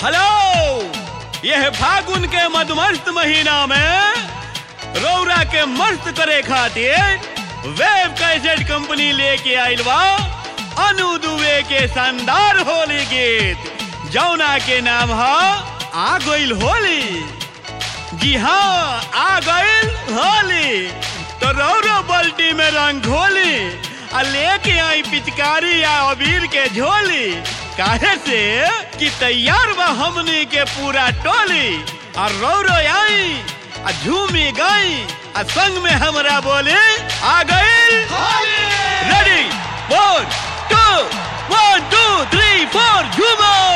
hello यह फागुन के मधुमस्त महीना में रौरा के मस्त करे खातिर वेब कैसेट कंपनी लेके आइल बा अनु दुबे के शानदार होली गीत जौना के नाम है आ गइल होली जी हाँ आ गइल होली तो रौरो बल्टी में रंग घोली आ लेके आई पिचकारी या अबीर के झोली काहे से कि तैयार बा हमनी के पूरा टोली आ रौरो आई आ झूमी गई आ संग में हमरा बोले आ गइल ready one two one two three four झूमो